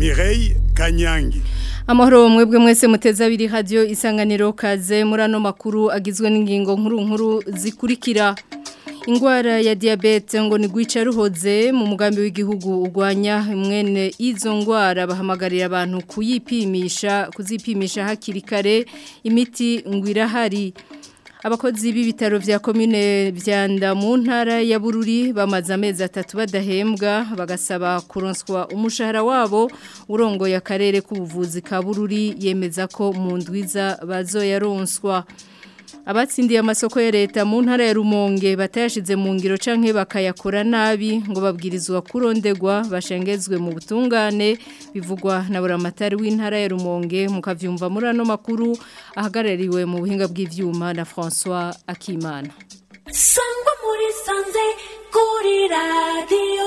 Mireille Kanyangi Amahoro mwebwe mwese muteza abiri radio isanganiro kaze muri ano makuru agizwe n'ingingo nkuru nkuru zikurikira Ingwara ya diabete ngo ni gwica ruhoze mu mugambi w'igihugu urwanya mwene izo ngwara bahamagarira abantu kuyipimisha kuzipimisha hakiri kare imiti ngwirahari abakozi b'ibitaro vya commune vyanda mu ntara ya Bururi bamaze amezi atatu badahembwa bagasaba kuronswa umushahara wabo urongo ya karere k'ubuvuzi ka Bururi yemeza ko mu ndwiza bazoyaronswa abatsindiye amasoko ya leta mu ntara ya Rumonge batayashize mu ngiro canke bakayakora nabi ngo babwirizwa kurondegwa bashengezwe mu butungane bivugwa na buramatari w'intara ya Rumonge mukavyumva muri ano makuru ahagarariwe mu buhinga bw'ivyuma na François Akimana Sangwa muri sanze kuri radio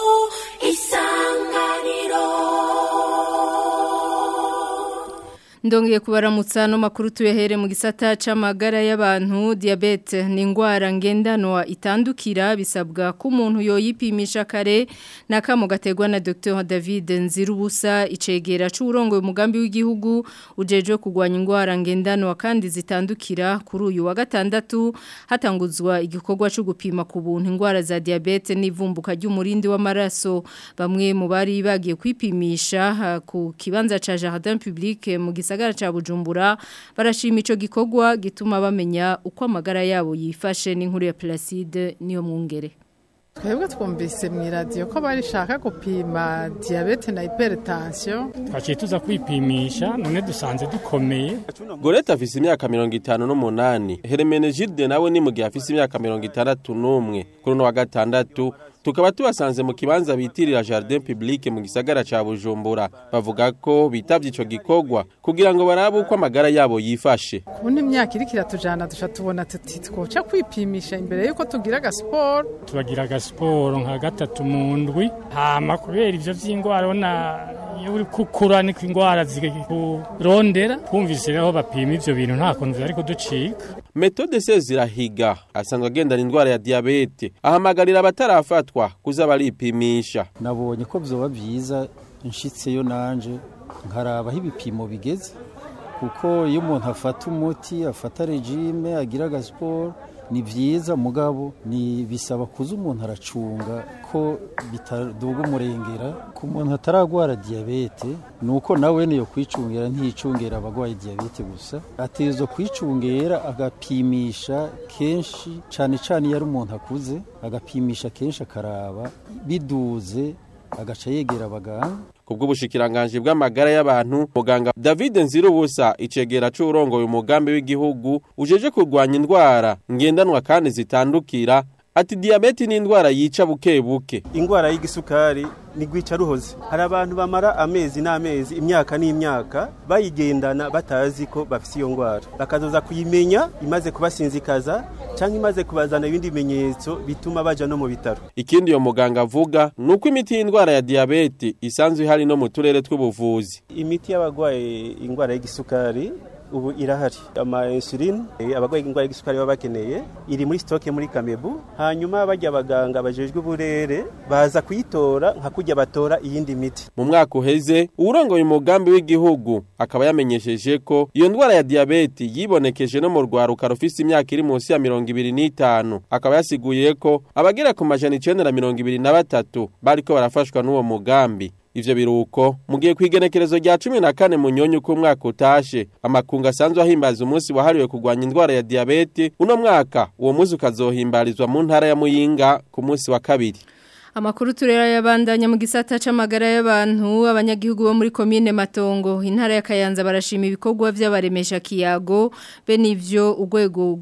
isanganiro Ndongeye kubaramutsa no makuru tuyahere mu gisata c'amagara y'abantu diabete ni ingwara ngendanwa itandukira bisabwa ko umuntu yoyipimisha kare nakamo gategwa na Dr David Nzirubusa icegera c'urongo umugambi w'igihugu ujeje kugwanya ingwara ngendanwa kandi zitandukira kuri uyu wa gatandatu hatanguzwa igikorwa cyo gupima ku buntu ingwara za diabete n'ivumbuka ry'umurindi w'amaraso bamwe mu bari bagiye kwipimisha ku kibanza ca Jardin Public mu gisagara ca Bujumbura barashima ico gikorwa gituma bamenya uko amagara yabo yifashe n'inkuru ya Placide niyo mwungere twebwe twumvise mu iradiyo ko barishaka gupima diyabete na hypertension twaciye tuza kwipimisha none dusanze dukomeye goreta afise imyaka mirongo itanu n'umunani heremenegilde nawe ni mu gihe afise imyaka mirongo itandatu n'umwe kuri uno wa gatandatu tukaba tubasanze mu kibanza bitirira jardin public mu gisagara ca bujumbura bavuga ko bitavye ico gikorwa kugira ngo barabe uko amagara yabo yifashe kubona imyaka iriko iratujana duca tubona tuti twoca kwipimisha imbere yuko tugira agasiporo turagira agasiporo nka gatatu mu ndwi hama kubera ivyo vy'ingwara ubona iyo uri kukura niko ingwara zikurondera twumvise rero bapima ivyo bintu nta kuntu vyari kuducika metode se zirahiga asanzwe agendana indwara ya diyabete ahamagarira abatarafatwa kuza baripimisha nabonye ko vyoba vyiza nshitseyo nanje nkarabaho ibipimo bigeze kuko iyo umuntu afata umuti afata regime agira agasiporo ni vyiza mugabo ni bisaba kuza umuntu aracunga ko bitaduga umurengera ku muntu ataragwara diyabete ni uko nawe niyo kwicungera ntiyicungera abagwaye diyabete gusa atezwa kwicungera agapimisha kenshi cane cane iyo ari umuntu akuze agapimisha kenshi akaraba biduze agaca yegera abaganga kubw'ubushikiranganje bw'amagara y'abantu muganga David Nzirubusa icegera c'urongoye umugambi w'igihugu ujeje kurwanya indwara ngendanwa kandi zitandukira ati diabete ni indwara yica buke buke ingwara y'igisukari ni gwica ruhoze hari abantu bamara amezi n'amezi imyaka n'imyaka bayigendana batazi ko bafise iyo ngwara bakazoza kuyimenya imaze kubasinzikaza cyangwa imaze kubazana ibindi bimenyetso bituma baja no mu bitaro ikindi iyo muganga avuga ni uko imiti y'indwara ya diyabete isanzwe ihari no mu turere tw'ubuvuzi imiti y'abagwaye ingwara y'igisukari ubu irahari ama insuline abagwaye ingwara y'igisukari baba bakeneye iri muri stoke muri Kamebu hanyuma bajya abaganga bajejwe uburere baza kuyitora nka kujya batora iyindi miti mu mwaka uheze urongoye umugambi w'igihugu akaba yamenyesheje ko iyo ndwara ya diabete yibonekeje no mu rwaruka rufise imyaka iri munsi ya mirongo ibiri n'itanu akaba yasiguye ko abagera ku majana icenda na mirongo ibiri na batatu bariko barafashwa n'uwo mugambi ivyo biruko mugiye kwigenekerezo rya 14 mu nyonyo ku mwaka utashe amakunga asanzwe ahimbaza umunsi wahariwe kugwanya indwara ya diabete uno mwaka uwo munsi ukazohimbarizwa mu ntara ya Muyinga ku munsi wa kabiri Amakuru turera yabandanya mu gisata c'amagara y'abantu abanyagihugu bo muri commune Matongo intara ya Kayanza barashima ibikorwa by'abaremesha kiyago be nivyo urwego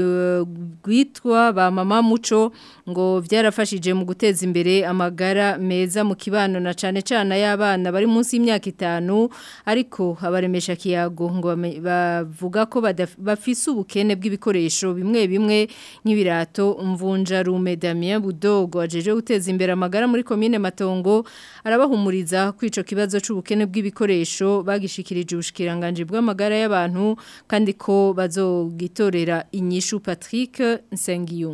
gwitwa ba mama muco ngo vyarafashije mu guteza imbere amagara meza mu kibano na cane cane y'abana bari munsi y'imyaka itanu ariko abaremesha kiyago ngo bavuga ko bafise ubukene bw'ibikoresho bimwe bimwe nk'ibirato mvunja rume Damien Budogo ajeje guteza imbere amagara muri komine Matongo arabahumuriza kwico kibazo c'ubukene bw'ibikoresho bagishikirije ubushikiranganje bw'amagara y'abantu kandi ko bazogitorera inyishu Patrick Nsengiyumva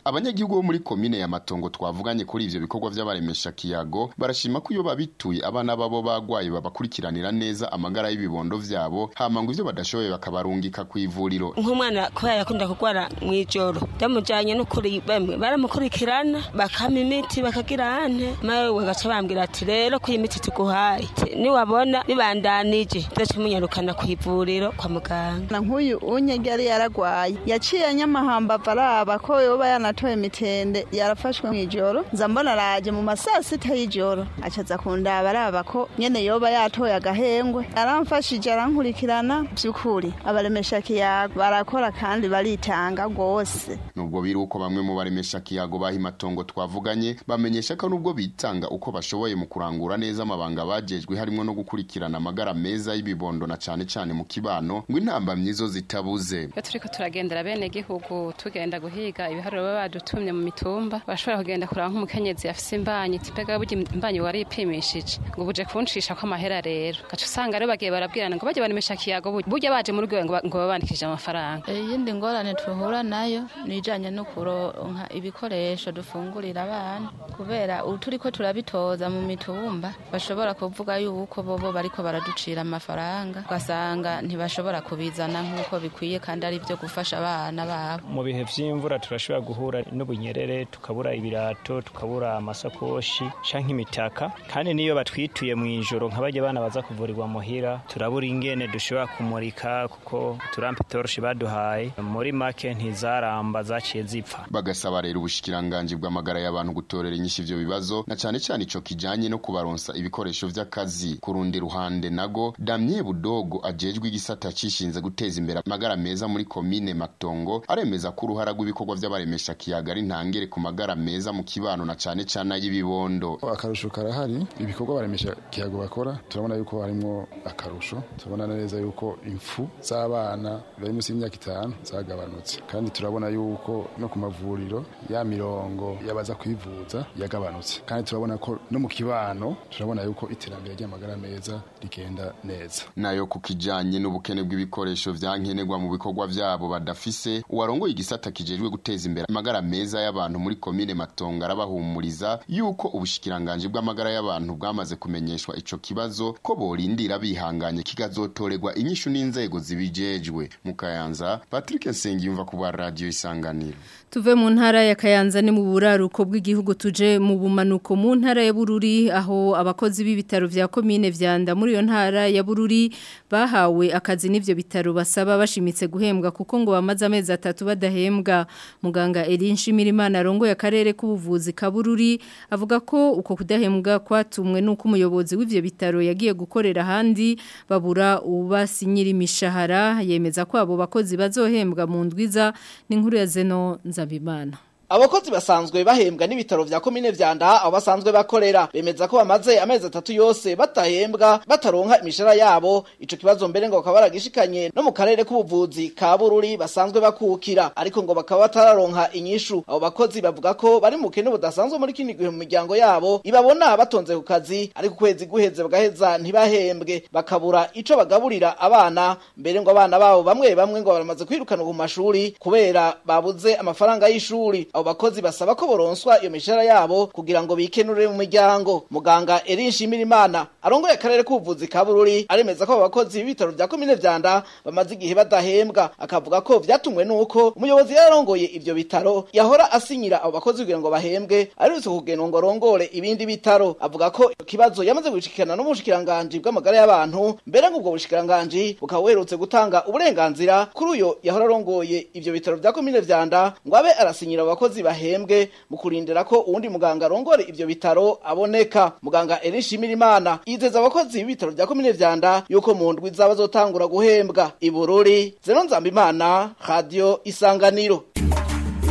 abanyagihugu bo muri komine ya matongo twavuganye kuri ivyo bikorwa vy'abaremesha kiyago barashima ko iyo babituye abana babo bagwaye babakurikiranira neza amagara y'ibibondo vyabo hama ngo ivyo badashoboye bakabarungika ku ivuriro nk'umwana kubera yakunda kurwara mw'ijoro ndamujanye n'ukuri bamwe baramukurikirana bakama imiti bakagira ante mawe bagaca bambwira ati rero ko iyi miti tuguhaye Ati, niwabona bibandanije tuzaca munyarukana ku ivuriro kwa muganga na nk'uyu unyege yari yaragwaye yaciye anyamahamba araba ko yoba yanatoye mitende yarafashwe mw'ijoro nza mbona araje mu masaa sita y'ijoro acaza kundaba araba ko nyene yoba yatoye agahengwe aramfashije arankurikirana vy'ukuri abaremesha kiyago barakora kandi baritanga rwose nubwo biri uko bamwe mu baremesha kiyago baha imatongo twavuganye bamenyesha ko nubwo bitanga uko bashoboye mu kurangura neza amabanga bajejwe harimo no gukurikirana amagara meza y'ibibondo na cane cane mu kibano ngo intambamyi zo zitabuze iyo turiko turagendera bene gihugu tugenda guhiga ibiharuro baba badutumye mu mitumba bashobora kugenda kuraba nk'umukenyezi afise imbanyi ati mbega burya imbanyi waripimishije ngo buje kuncisha ko amahera rero gaca usanga rero bagiye barabwirana ngo bajye baremesha kiyago burya burya baje muri rwego ngo ba- ngo babandikije amafaranga iyindi ngorane tuhura nayo ni ijanye no kuronka ibikoresho dufungurira abana kubera ubu turiko turabitoza mu mitumba bashobora kuvuga yuko bobo bariko baraducira amafaranga ugasanga ntibashobora kubizana nk'uko bikwiye kandi ari byo gufasha abana babo mu bihe vy'imvura turashobora guhura n'ubunyerere tukabura ibirato tukabura amasakoshi canke imitaka kandi niyo batwituye mu ijoro nk'abajya bana baza kuvurirwa muhira turabura ingene dushobora kumurika kuko turampe torshi baduhaye muri make ntizaramba zaciye zipfa bagasaba rero ubushikiranganji bw'amagara y'abantu gutorera inyishu ivyo bibazo na cane cane ico kijanye no kubaronsa ibikoresho vy'akazi ku rundi ruhande nago damye budogo ajejwe igisata cishinze guteza imbere amagara meza muri komine matongo aremeza ko uruhara rw'ibikorwa vy'abaremesha kiyaga ari ntangere ku magara meza mu kibano na cane cane ay'ibibondo akarusho karahari ibikorwa baremesha kiyago bakora turabona yuko harimo akarusho turabona neza yuko impfu z'abana bari munsi y'imyaka itanu zagabanutse kandi turabona yuko no ku mavuriro ya mirongo y'abaza kwivuza yagabanutse kandi turabona ko no mu kibano turabona yuko iterambere ry'amagara meza rigenda neza nayo ku kijanye n'ubukene bw'ibikoresho vyankenerwa mu bikorwa vyabo badafise uwarongoye igisata kijejwe guteza imbere amagara meza y'abantu muri komine matongo arabahumuriza yuko ubushikiranganji bw'amagara y'abantu bwamaze kumenyeshwa ico kibazo ko borindira bihanganye kigazotorerwa inyishu n'inzego zibijejwe mu kayanza patrick nsengiyumva ku bwa radio isanganiro Tuve mu ntara ya Kayanza ni mu buraruko bw'igihugu tuje mu bumanuko mu ntara ya Bururi aho abakozi b'ibitaro vya komine vyanda muri iyo ntara ya Bururi bahawe akazi n'ivyo bitaro basaba bashimitse guhembwa kuko ngo bamaze amezi atatu badahembwa muganga Erin Shimirimana arongoye akarere k'ubuvuzi ka Bururi avuga ko uko kudahembwa kwatumwe nuko umuyobozi w'ivyo bitaro yagiye gukorera handi babura ubasinyira imishahara yemeza ko abo bakozi bazohembwa mu ndwiza n'inkuru ya Zeno Nzabimana Abakozi basanzwe bahembwa n'ibitaro vya komine vyanda aho basanzwe bakorera bemeza ko bamaze amezi atatu yose batahembwa bataronka imishara yabo ico kibazo mbere ngo bakaba baragishikanye no mu karere k'ubuvuzi ka Bururi basanzwe bakukira ariko ngo bakaba batararonka inyishu abo bakozi bavuga ko bari mu kene budasanzwe muri kindi gihe mu miryango yabo ibabona batonze ku kazi ariko kwezi guheze bagaheza ntibahembwe bakabura ico bagaburira abana mbere ngo abana babo bamwe bamwe ngo baramaze kwirukana ku mashuri kubera babuze amafaranga y'ishuri abo bakozi basaba ko boronswa iyo mishahara yabo kugira ngo bikenure mu miryango muganga Erin Shimirimana arongoye akarere k'ubuvuzi ka Bururi aremeza ko abo bakozi b'ibitaro vya komine vyanda bamaze igihe badahembwa akavuga ko vyatumwe nuko umuyobozi yarongoye ivyo bitaro yahora asinyira abo bakozi kugira ngo bahembwe aretse kugena ngo rongore ibindi bitaro avuga ko ikibazo yamaze gushikirana n'ubushikiranganje bw'amagara y'abantu mbere ngo ubwo bushikiranganje bukaba buherutse gutanga uburenganzira kuri uyo yahora arongoye ivyo bitaro vya komine vyanda ngo abe arasinyira abo bakozi bahembwe mu kurindira ko uwundi muganga arongore ivyo bitaro aboneka muganga Erin Shimirimana yizeza abakozi b'ibitaro vya komine vyanda yuko mu ndwi zaba zotangura guhembwa ibururi zeno nzambimana radio isanganiro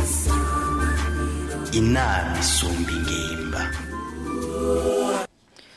inama isumba ingimba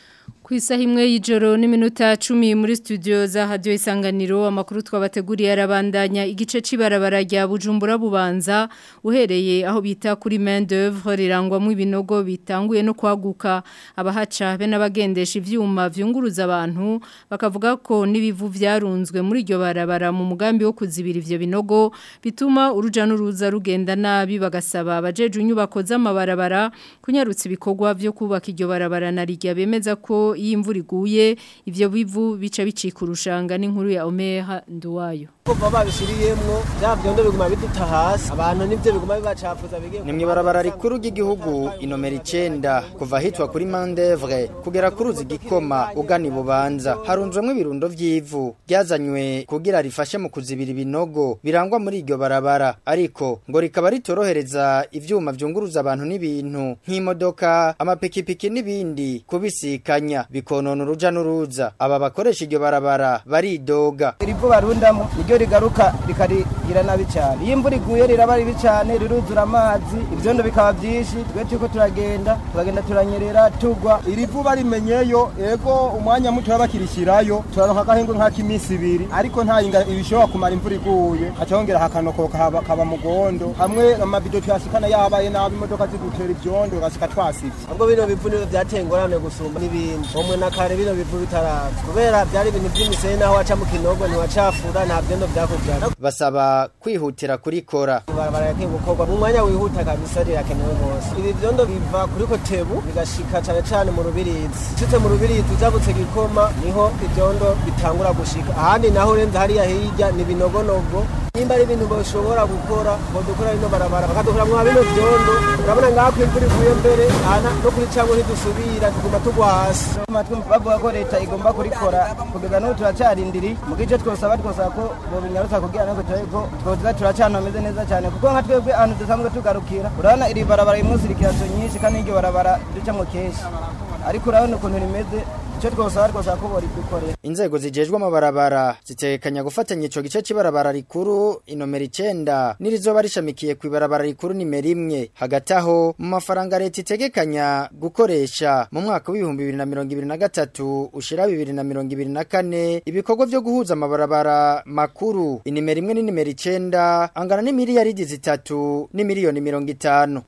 Ku isaha imwe y'ijoro n'iminota cumi muri studio za radio isanganiro amakuru twabateguriye arabandanya igice cibarabara rya Bujumbura bubanza uhereye aho bita kuri main d'œuvre rirangwamo ibinogo bitanguye no kwaguka abahaca be n'abagendesha ivyuma vyunguruza abantu bakavuga ko nibivu vyarunzwe muri iryo barabara mu mugambi wo kuzibira ivyo binogo bituma uruja n'uruza rugenda nabi bagasaba abajeje inyubako z'amabarabara kunyarutsa ibikorwa vyo kubaka iryo barabara na rijya bemeza ko iyo imvura iguye ivyo bivu bica bicika urushanga n'inkuru ya Omeha Nduwayo kuva babishiriyemwo bya byondo biguma biduta hasi abantu nivyo biguma bibacafuza bigiye ni mwibarabara rikuru ry'igihugu inomero icenda kuva hitwa kuri mandevre kugera ku ruzi gikoma ugana ibubanza harunzwemwo ibirundo vy'ivu ryazanywe kugira rifashe mu kuzibira ibinogo birangwa muri iryo barabara ariko ngo rikaba ritorohereza ivyuma vyunguruza abantu n'ibintu nk'imodoka amapikipiki n'ibindi kubisikanya bikonona uruja n'uruza aba bakoresha iryo barabara baridoga irivu barundamo niryo rigaruka rikarigira nabi cyane iyo imvura iguye riraba ribi cyane riruzura amazi ibyondo bikaba byinshi twe turiko turagenda turagenda turanyerera tugwa irivu barimenyeyo ego umwanya muto bakirishyirayo turaronka agahengwe nk'ak'iminsi ibiri ariko nta yinga ibishobora kumara imvura iguye hacahongera hakanokoka haba- kaba mugondo hamwe amabido tuyashikana yabaye nabi imodoka zidutera ivyondo ugasika twasivye ubwo bino bivu niyo byateye ingorane gusumba n'ibindi umwe na kare bino bivu bitaraza kubera byari ibintu by'imisenyi naho waca mu kinogo ntiwacafura nta byondo byakujyana basaba kwihutira kurikora ibarabara yakwiye gukorwa mu mwanya wihuta kabisa rirakenewe rwose ibi vyondo biva kuri kotebu bigashika cane cane mu rubirizi ushitse mu rubirizi ujabutse gikoma niho ivyondo bitangura gushika ahandi naho urenze hariya hirya ni binogonogo nimba ari ibintu bashobora gukora bodukora rino barabara bakadukuramwo bino vyondo urabona ngaho ko imvura iguye mbere aha no kuri camwe ntidusubira tuguma tugwa hasi bavuga ko leta igomba kurikora kugeza n'ubu turacarindiri mu gice twosaba twosaba ko bobinyarutsa kugira ngo turabe ko twoza turacana hameze neza cyane kuko nka twebwe ahantu dusanzwe tugarukira urabona iri barabara rimwe zirikirazo nyinshi kandi iryo barabara ducamwo kenshi ariko urabona ukuntu rimeze icyo twosaba twosaba ko boridukorera Inzego zijejwe amabarabara zitekanya gufatanya ico gice c'ibarabara rikuru inomero icenda nirizoba rishamikiye ku ibarabara rikuru nimero imwe hagati aho mu mafaranga leta itegekanya gukoresha mu mwaka w'ibihumbi bibiri na mirongo ibiri na gatatu ushira bibiri na mirongo ibiri na kane ibikorwa vyo guhuza amabarabara makuru inimero imwe n'inimero icenda angana n'imiliyaridi zitatu n'imiliyoni mirongo itanu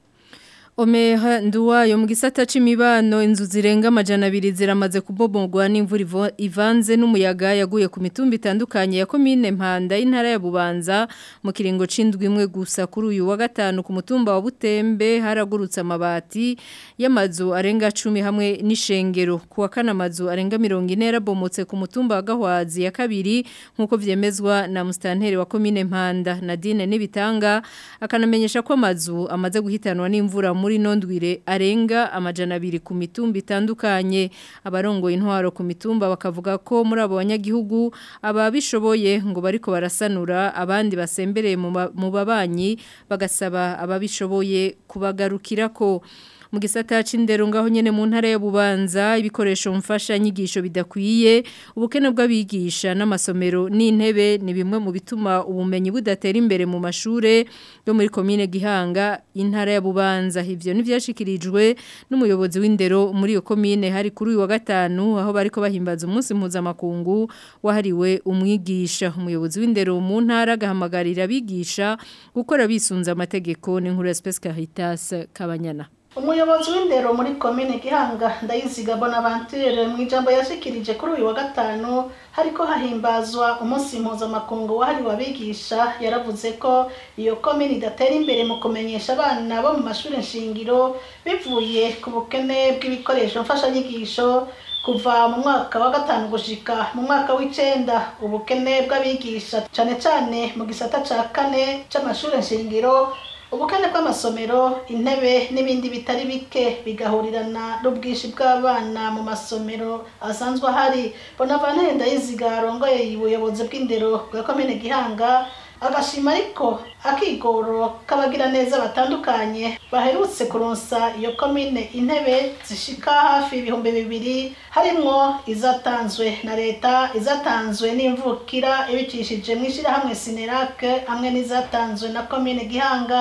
Omeha nduwayo mu gisata c'imibano inzu zirenga amajana abiri ziramaze kubomogwa n'imvura ivo- ivanze n'umuyaga yaguye ku mitumba itandukanye ya komine Mpanda y'intara ya Bubanza mu kiringo c'indwi imwe gusa kuri uyu wa gatanu ku mutumba wa Butembe haragurutse amabati y'amazu arenga 10 hamwe n'ishengero ku wa kana amazu arenga 40 yarabomotse ku mutumba wa Gahwazi ya kabiri nkuko vyemezwa na mustanteri wa komine Mpanda Nadine Nibitanga akanamenyesha ko amazu amaze guhitanwa n'imvura muri nondwire arenga amajana abiri ku mitumba itandukanye abarongoye intwaro ku mitumba bakavuga ko muri abo banyagihugu ababishoboye ngo bariko barasanura abandi basembereye mu ma- mu babanyi bagasaba ababishoboye kubagarukirako mu gisata c'indero ngaho nyene mu ntara ya Bubanza ibikoresho mfasha nyigisho bidakwiye ubukene bw'abigisha n'amasomero n'intebe ni bimwe mu bituma ubumenyi budatera imbere mu mashure yo muri komine Gihanga intara ya Bubanza ivyo nivyashikirijwe n'umuyobozi w'indero muri iyo komine hari kuri uyu wa gatanu aho bariko bahimbaza umunsi mpuzamakungu wahariwe umwigisha umuyobozi w'indero mu ntara agahamagarira abigisha gukora bisunza amategeko n'inkuru ya Space Caritas Kabanyana umuyobozi w'indero muri komine gihanga ndayiziga bonaventure mu ijambo yashikirije kuri uyu wa gatanu hariko hahimbazwa umunsi mpuzamakungu wahariwe abigisha yaravuze ko iyo komine idatera imbere mu kumenyesha abana bo mu mashuri nshingiro bivuye ku bukene bw'ibikoresho mfashanyigisho kuva mu mwaka wa gatanu gushika mu mwaka w'icenda ubukene bw'abigisha cane cane mu gisata ca kane c'amashuri nshingiro ubukene bw'amasomero intebe n'ibindi bitari bike bigahurirana n'ubwinshi bw'abana mu masomero asanzwe ahari bonavantere ndayiziga arongoye ubuyobozi bw'indero bwa komine gihanga agashima ariko akigoro k'abagira neza batandukanye baherutse kuronsa iyo komine intebe zishika hafi ibihumbi bibiri harimwo izatanzwe na leta izatanzwe n'imvukira ibicishije mu ishyirahamwe sinerake hamwe n'izatanzwe na komine gihanga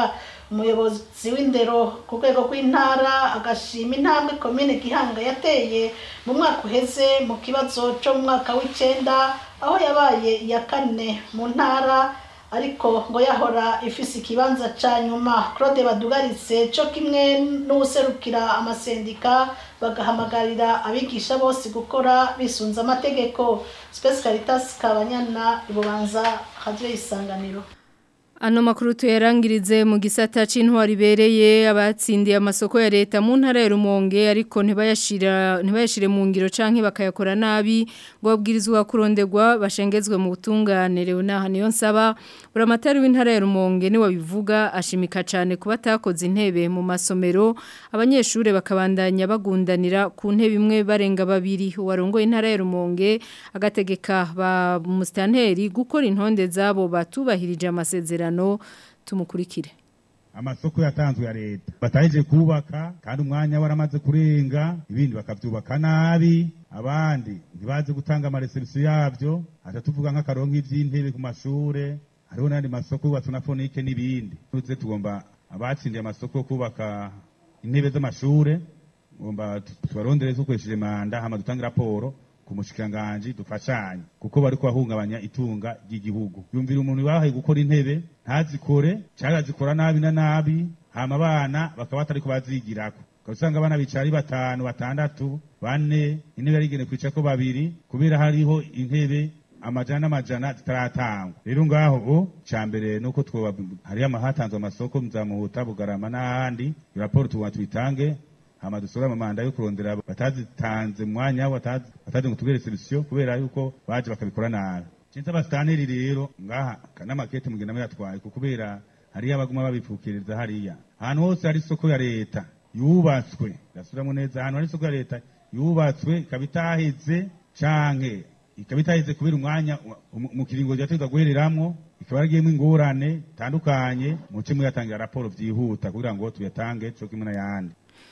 umuyobozi w'indero ku rwego rw'intara agashima intambwe komine gihanga yateye mu mwaka uheze mu kibazo cyo mu mwaka w'icenda aho yabaye iya kane mu ntara ariko ngo yahora ifise ikibanza ca nyuma claude badugaritse co kimwe n'uwuserukira amasendika bagahamagarira abigisha bose gukora bisunze amategeko space caritas kabanyana ibubanza radio isanganiro Ano makuru tuyarangirize mu gisata c'intwari bereye abatsindiye amasoko ya leta mu ntara ya Rumonge ariko ntibayashira ntibayashire mu ngiro canke bakayakora nabi ngo babwirizwa kurondegwa bashengezwe mu butungane Leona niyo nsaba buramatari w'intara ya Rumonge ni wabivuga ashimika cane kuba takoze intebe mu masomero abanyeshure bakabandanya bagundanira ku ntebe imwe barenga babiri warongoye intara ya Rumonge agategeka ba mustanteri gukora intonde zabo batubahirije amasezerano tumukurikire amasoko yatanzwe ya leta batahije kubaka kandi umwanya waramaze kurenga ibindi bakavyubaka nabi abandi ntibazi gutanga amareserisiyo yavyo aca tuvuga nk'akarongo ivy'intebe ku mashure hariho n'andi masoko yubatswe na fonike n'ibindi tuze tugomba abatsindiye amasoko yo kubaka intebe z'amashure ngomba tubarondere dukoresheje manda hama dutange raporo ku mushikiranganji dufashanye kuko bariko bahungabanya itunga ry'igihugu yumvira umuntu bahaye gukora intebe ntazikore cyangwa azikora nabi na nabi hama abana bakaba batariko bazigirako ukaba usanga abana bicara ari batanu batandatu bane intebe yarigene kwicako babiri kubera hariho intebe amajana n'amajana zitaratangwa rero ngaho o ca mbere nuko twoba hariyo amahatanzwe amasoko mzamuhuta bugarama n'ahandi raporo tugomba tuyitange hama dusore amamanda yo kurondera batazitanze mwanya batazi ngo tubere solution kubera yuko baje bakabikora nabi cinza abastaneri rero ngaha n'amakete mugenda muyatwaye kubera hariyo abaguma babipfukiriza hariya ahantu hose hari isoko ya leta yubatswe ndasubiramo neza ahantu hari isoko ya leta yubatswe ikaba itaheze canke ikaba itaheze kubera umwanya mu kiringo ryategwa guhereramwo ikaba yaragiyemo ingorane tandukanye muce muyatangira raporo vyihuta kugira ngo tuyatange co kimwe n'ayandi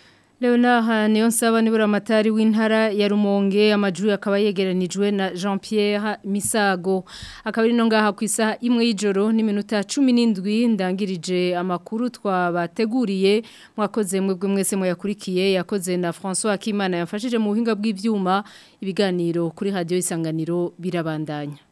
Leona niyo nsaba nibura amatari w'intara ya Rumonge amajuru akaba yegeranijwe na Jean Pierre Misago akaba no ngaha ku isaha imwe y'ijoro n'iminota 17 ndangirije amakuru twabateguriye mwakoze mwebwe mwese muyakurikiye yakoze na François Akimana yafashije mu buhinga bw'ivyuma ibiganiro kuri radio isanganiro birabandanya